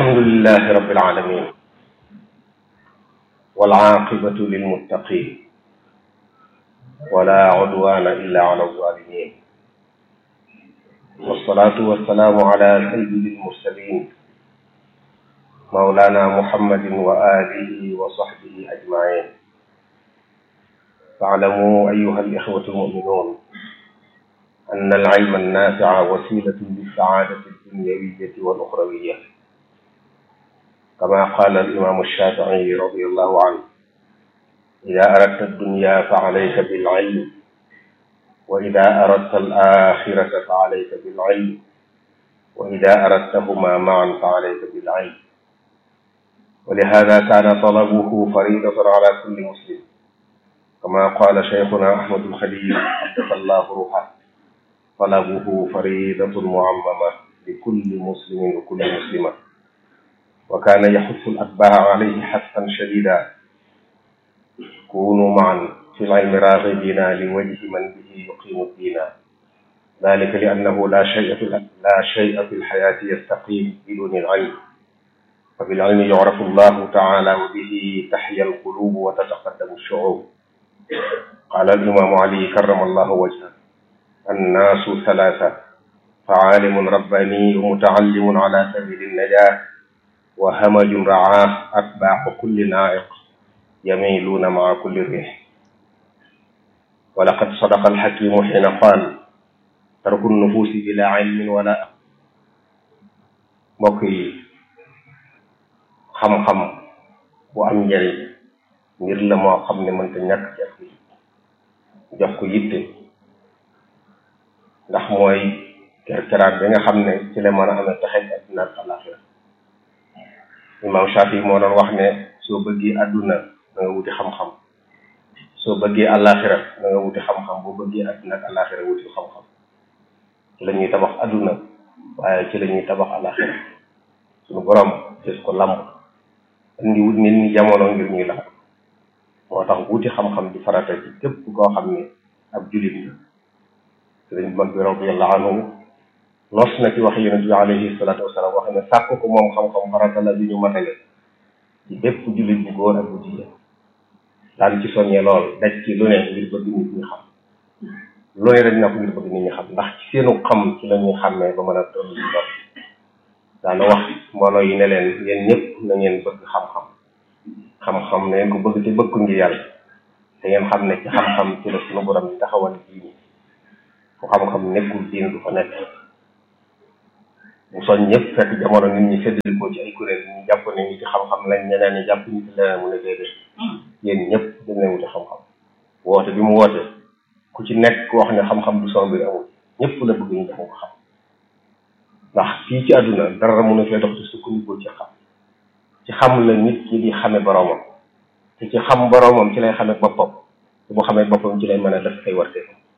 الحمد لله رب العالمين والعاقبة للمتقين ولا عدوان إلا على الظالمين والصلاة والسلام على سيد المرسلين مولانا محمد وآله وصحبه أجمعين فاعلموا أيها الإخوة المؤمنون أن العلم النافع وسيلة للسعادة الدنيوية والأخروية كما قال الإمام الشافعي رضي الله عنه إذا أردت الدنيا فعليك بالعلم وإذا أردت الآخرة فعليك بالعلم وإذا أردتهما معا فعليك بالعلم ولهذا كان طلبه فريضة على كل مسلم كما قال شيخنا أحمد الخليل قدس الله روحه طلبه فريضة معممة لكل مسلم وكل مسلمة وكان يحث الأتباع عليه حثا شديدا كونوا معا في العلم راغبين لوجه من به يقيم الدين ذلك لأنه لا شيء في لا شيء في الحياة يستقيم بدون العلم فبالعلم يعرف الله تعالى وبه تحيا القلوب وتتقدم الشعوب قال الإمام علي كرم الله وجهه الناس ثلاثة فعالم رباني ومتعلم على سبيل النجاة وهمج رعاه أتباع كل نائق يميلون مع كل ريح ولقد صدق الحكيم حين قال ترك النفوس بلا علم ولا mbokk yi xam-xam bu am njëriñ ngir la moo xam ne mënta ñàkk ci ak jox ko yitte ndax mooy kerkeraat bi nga xam ne ci la mën a amee taxej adduna ak alaxira imam Shafi moo doon wax ne soo bëggee adduna da nga wuti xam-xam soo bëggee alaxira da nga wuti xam-xam boo bëggee adduna ak alaxira wuti xam-xam ci la ñuy tabax adduna waaye ci la ñuy tabax alaxira suñu borom gis ko lamb indi wut nit ñi jamono ngir ñuy lax moo tax wuti xam-xam di farata ci képp koo xam ne ab julit la sëriñ mag bi radiallahu anhu nos na ci wax yonent bi alayhi salatu wasalaam wax ne sàkk ko moom xam-xam farata la bi ñu matale ci bépp julit bu góor ak bu jigéen daan ci soññee lool daj ci lu ne ngir bëgg nit ñi xam lu ne daj na ko ngir bëgg nit ñi xam ndax ci seenu xam ci la ñuy xàmmee ba mën a toll ci dox daana wax mbooloo yi ne leen yéen ñëpp na ngeen bëgg xam-xam xam-xam na ngeen ko bëgg te bëgg ko ngir yàlla te ngeen xam ne ci xam-xam ci la suñu borom di taxawal diini fu xam-xam nekkul diin du fa nekk bu soñ ñëpp fekk jamono nit ñi séddali ko ci ay kuréel ñu jàpp ne ñi ci xam-xam lañ ñeneen ñi jàpp ñi ci leneen mu ne déedéet yéen ñëpp dañ leen wuti xam-xam woote bi mu woote ku ci nekk wax ne xam-xam du son mbir amul ñëpp la bëgg ñu jox ko xam ndax fii ci àdduna dara mun a fee dox ci sukkandiku ci xam ci xam la nit ki di xame boroomam te ci xam boroomam ci lay xame boppam te bu xamee boppam ci lay mën a def ay warte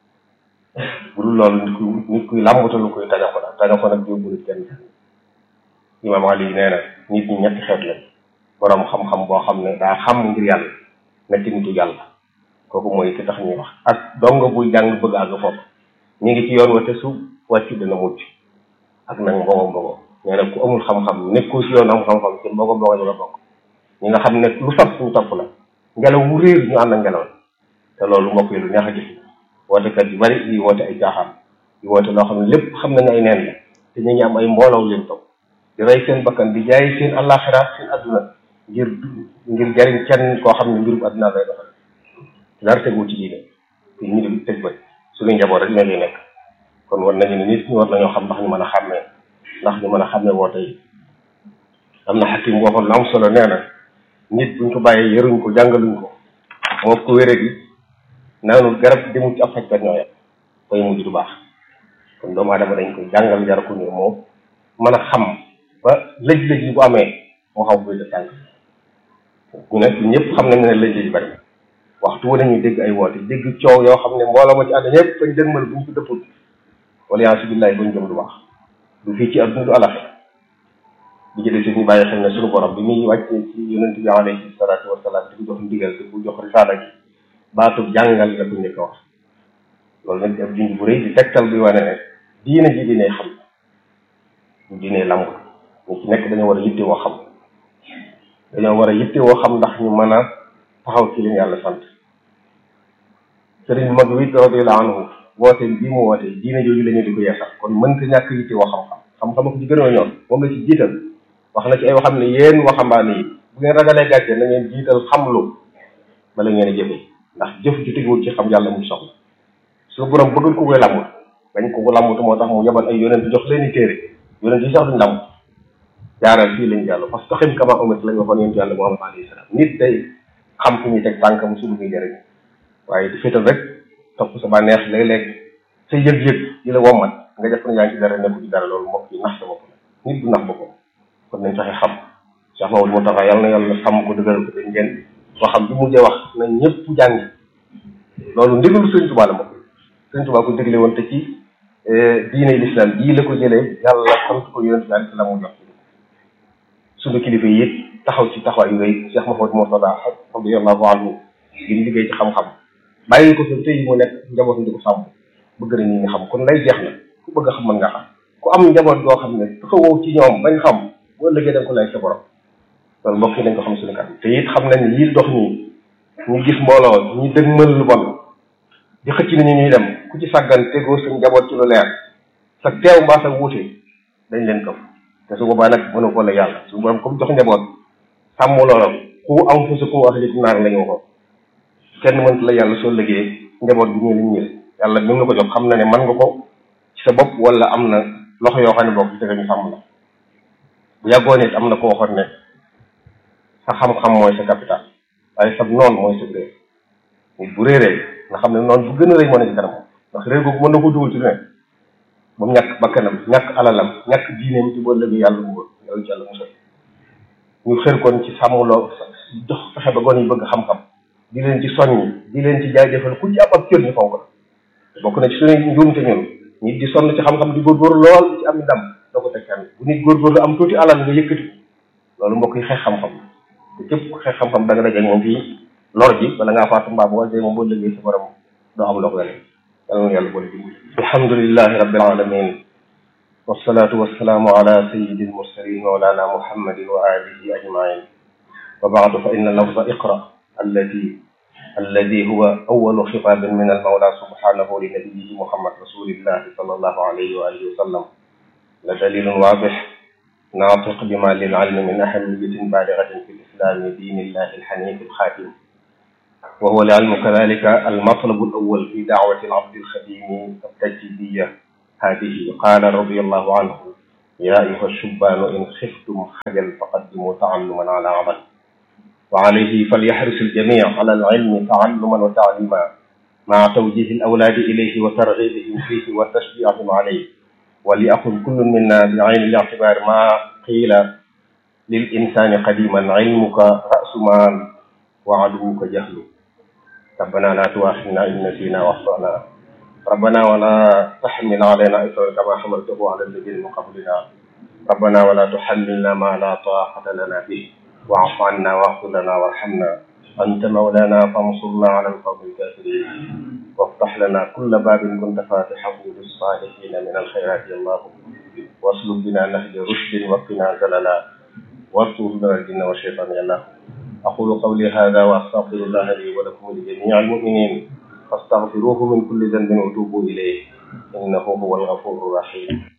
bu dul loolu nit ku nit kuy làmbatalu koy taga ko la taga ko nag yóbbu nit kenn imaam Ali nee na nit ñi ñetti xeet lañ boroom xam-xam boo xam ne daa xam ngir yàlla nekk nitu yàlla kooku mooy ki tax ñuy wax ak dongo buy jàng bëgg àgg foofu ñu ngi ci yoon wa te su wàccu dana mucc ak nag mbogo mbogo nee na ku amul xam-xam nekkoo si yoon am xam-xam ci mbogo mbogo ñu nga bokk ñi nga xam ne lu saf ñu topp la ngelaw wu réer ñu ànd ak ngelaw te loolu mbokk yi lu neex a gis wootekat yu bari yi woote ay caaxaan yi woote loo xam ne lépp xam nañ ay neen la te ñu ngi am ay mbooloo leen topp di rey seen bakkan di jaay seen àllaaxira seen adduna ngir ngir jariñ kenn koo xam ne mbirum adduna lay doxal dara tegu ci diine te ñu di tëj ba suñu njaboot rek la ñuy nekk kon war nañu ne nit ñi war nañoo xam ndax ñu mën a xàmmee ndax ñu mën a xàmmee woote yi am na xakim waxoon lu am solo nee na nit buñ ko bàyyee yaruñ ko jàngaluñ ko moo ko wéré gi naanul garab demul ci ab fajkat ñoo yem koy mujj du baax kon doomu aadama dañ koy jàngal jar ko ngir moom mën a xam ba lëj-lëj yi bu amee moo xam buy def tànk ñu ne ñëpp xam nañ ne lëj-lëj bari waxtu wu nañu dégg ay woote dégg coow yoo xam ne mbooloo ma ci àdduna yëpp fañ dëgmal buñ ko dëppul wala yaa billahi buñ jëm du baax du fii ci adduna du alaxe bi ci des ñu bàyyi xel ne suñu borom bi muy wàccee ci yonent bi alayhi salaatu wasalaam di ko jox ndigal di ko jox risaala gi baatu jàngal la ko njëkk a wax loolu nag ab junj bu rëy di tegtal bi wane ne diine ji diine xam du diine lamb ñu ci nekk dañoo war a yitte woo xam dañoo war a yitte woo xam ndax ñu mën a taxaw ci li ñu yàlla sant sëriñ bu mag bi radiyallahu anhu woote bii mu woote diine jooju la ñu di ko yeesal kon mënta ñàkk yitte woo xam-xam xam-xam ko ci gën a ñoom moom la ci jiital wax na ci ay waxam ne yéen waxambaane yi bu ngeen ragalee gàcce na ngeen jiital xamlu bala ngeen a jëfe ndax jëf ju teguwul ci xam yàlla muy soxla su borom bëggul ko koy làmbut bañ ko ko làmbut moo tax mu yebal ay yonent jox leen i téere yonent yi sax duñ làmbut jaaral fii lañ jàll parce que taxim kama umat lañ waxoon yonent yàlla Muhammad alayhi salaam nit day xam fu ñuy teg tànkam su muy jëriñ waaye di féetal rek topp sa bànneex léeg-léeg sa yëg-yëg yi la wommat nga jàpp ne yaa ngi ci dara nekku ci dara loolu mbokk yi nax sa bopp la nit du nax boppam kon nañ fexe xam Cheikh Mamadou Moustapha yàlla na yàlla sàmm ko dëgëral ko dañ ngeen waxam bi mujjee wax na ñëpp jàngi loolu ndigalu Sëriñ Tuubaa la mbokk Sëriñ Tuubaa ko dégle woon te ci diine l'islam bii la ko jëlee yàlla sant ko yonent bi alayhi salaam mu jox suñu kilifa yi it taxaw ci taxawaay yu rëy Cheikh Mamadou Moustapha radiyallahu anhu gi liggéey ci xam-xam bàyyi ko fi tey mu nekk njabootu di ko sàmm bëgg na ñi nga xam kon lay jeex na ku bëgg a xam mën nga xam ku am njaboot goo xam ne taxawoo ci ñoom bañ xam boo ëllëgee da nga ko lay sa borom loolu mbokk yi nañ ko xam suñu kanam te it xam nañ ne lii dox nii ñu gis mbooloo ñu dëgmal lu bon di xëcc ni ñu ñuy dem ku ci sàggan tegoo sa njaboot ci lu leer sa teew mbaa sa wuute dañ leen këf te su boobaa nag mënu ko la yàlla su borom comme jox njaboot sàmm loolu ku am fu sa ku ahlikum naar la ñu waxoon kenn mënta la yàlla soo liggéey njaboot bi ñu liñ ñël yàlla mi ngi la ko jox xam na ne mën nga ko ci sa bopp wala am na loxo yoo xam ne bokk ci tege ñu sàmm la bu yàggoon it am na ko waxoon ne sa xam-xam mooy sa capital waaye sa noon mooy sa réer nit bu réeree nga xam ne noonu bu gën a rëy moo ne ci kanam ndax réer googu mën na ko dugal ci lu ne ba mu ñàkk bakkanam ñàkk alalam ñàkk diineem ci boo lëgee yàlla mu yàlla ci yàlla musal ñu xër kon ci sàmmloo jox fexe ba gon yi bëgg xam-xam di leen ci soññi di leen ci jaajëfal ku ci am ab cër ñu fonk la bokk na ci suñu njuumte ñun nit di sonn ci xam-xam di góorgóorlu lool di ci am ndam doo ko teg kenn bu nit góorgóorlu am tuuti alal nga yëkkati loolu mbokk yi xeex xam-xam te képp ku xeex xam-xam da nga dajeeg moom fii lor ji bala ngaa faatu mbaa boo dee moom boo liggéey sa borom doo am loo ko yàlla yàlla na yàlla boole dimbali alhamdulillahi rabbil alamin wassalatu wassalaamu ala sayyidil mursalin mawlana muhammadin wa alihi ajmain wa baadu fa inna lafza iqra alladi الذي هو أول خطاب من المولى سبحانه لنبيه محمد رسول الله صلى الله عليه وآله وسلم لدليل واضح ناطق بما للعلم من أهمية بالغة في الإسلام دين الله الحنيف الخاتم وهو العلم كذلك المطلب الأول في دعوة العبد الخديم التجديدية هذه قال رضي الله عنه يا أيها الشبان إن خفتم خجل فقدموا تعلما على عمل وعليه فليحرص الجميع على العلم تعلما وتعليما مع توجيه الأولاد إليه وترغيبهم فيه وتشجيعهم عليه وليأخذ كل منا بعين الاعتبار ما قيل للإنسان قديما علمك رأس مال وعدوك جهل ربنا لا تؤاخذنا إن نسينا واخطأنا ربنا ولا تحمل علينا إصرا كما حملته على الذين من قبلنا ربنا ولا تحملنا ما لا طاقة لنا به واعف عنا واغفر لنا وارحمنا أنت مولانا فانصرنا على القوم الكافرين وافتح لنا كل باب كنت فاتحه للصالحين من الخيرات يا الله واسلك بنا نهج رشد وقنا زللا واستر لنا الجن والشيطان يا الله أقول قولي هذا وأستغفر الله لي ولكم ولجميع المؤمنين فاستغفروه من كل ذنب وتوبوا إليه إنه هو الغفور الرحيم